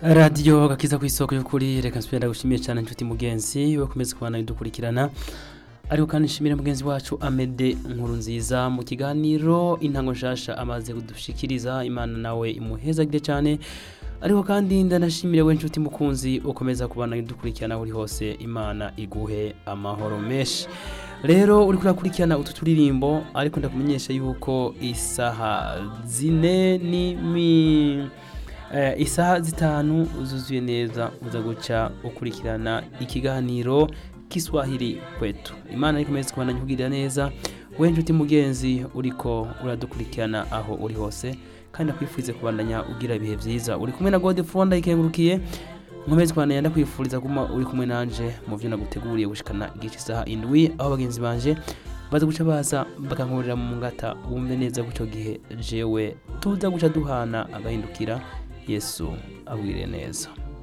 radiyo gakiza ku isoko y'ukuri reka nsubira ndagushimiye cyane inshuti mugenzi wakomeza kubana bidukurikirana ariko kandi nshimire mugenzi wacu amede nkuru nziza mu kiganiro intango nshasha amaze kudushikiriza imana nawe imuhezagire cyane ariko kandi ndanashimire we nshuti mukunzi ukomeza kubana bidukurikirana uri hose imana iguhe amahoro menshi rero uri kurakurikirana utu turirimbo ariko ndakumenyesha yuko isaha zine n'imi Eh, isaha zitanu zuzuye neza uza guca ukurikirana ikiganiro kiswahili kwetu imana ikomeze kubana nkugirira neza we nshuti mugenzi uriko uradukurikirana aho uri hose kandi nakwifurize kubandanya ugira ibihe byiza uri kumwe na godefro ndayikengurukiye nkomeze kubandanya ndakwifuriza kuma uri kumwe nanje mu byo naguteguriye gushikana igice isaha indwi aho bagenzi banje baza guca baza bakankurira mu ngata wumve neza guco gihe jewe tuza guca duhana agahindukira yesu abwire neza